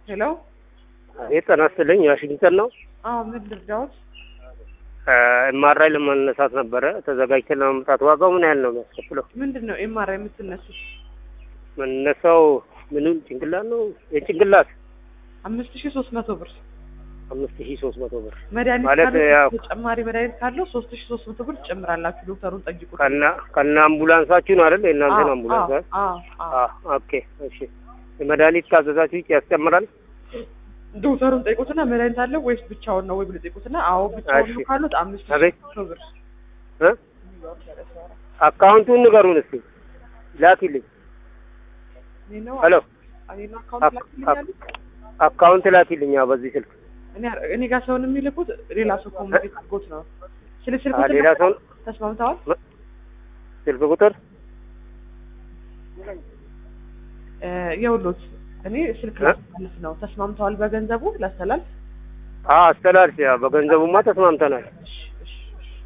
ሄሎ። አቤት ጤና ይስጥልኝ። ዋሽንግተን ነው። አዎ ምን ልርዳዎት? ኤምአርአይ ለመነሳት ነበረ ተዘጋጅተን ለመምጣት። ዋጋው ምን ያህል ነው የሚያስከፍለው? ምንድን ነው ኤምአርአይ የምትነሱት? መነሳው ምንም ጭንቅላት ነው የጭንቅላት አምስት ሺህ ሶስት መቶ ብር አምስት ሺህ ሶስት መቶ ብር መድኃኒት ማለት ካለው ያው ተጨማሪ መድኃኒት ካለው ሶስት ሺህ ሶስት መቶ ብር ትጨምራላችሁ። ዶክተሩን ጠይቁት። ከና ከና አምቡላንሳችሁ ነው አይደል? የእናንተን አዎ፣ አምቡላንስ አይደል? አዎ፣ አዎ። አ ኦኬ እሺ። የመድኃኒት ካዘዛችሁ ውጭ ያስጨምራል? ዶክተሩን ጠይቁትና መድኃኒት አለው ወይስ ብቻውን ነው ወይ ብሎ ጠይቁትና፣ አዎ ብቻውን ነው እሺ። ካሉት አምስት ሺህ አቤት። መቶ ብር እ አካውንቱን ንገሩን እስኪ ላኪልኝ። እኔ ነው ሄሎ እኔ ነው አካውንት ላክልኛል። አካውንት ላኪልኝ። አዎ በዚህ ስልክ እኔ እኔ ጋር ሰውን የሚልኩት ሌላ ሰው ኮሚኒኬት አድርጎት ነው። ስለ ስልክ አ ሌላ ሰው ተስማምተዋል? ስልክ ቁጥር እ የውሎት እኔ ስልክ እ? ላስተላልፍ ነው። ተስማምተዋል በገንዘቡ ላስተላልፍ? አ አስተላልፍ። ያ በገንዘቡማ ተስማምተናል። እሺ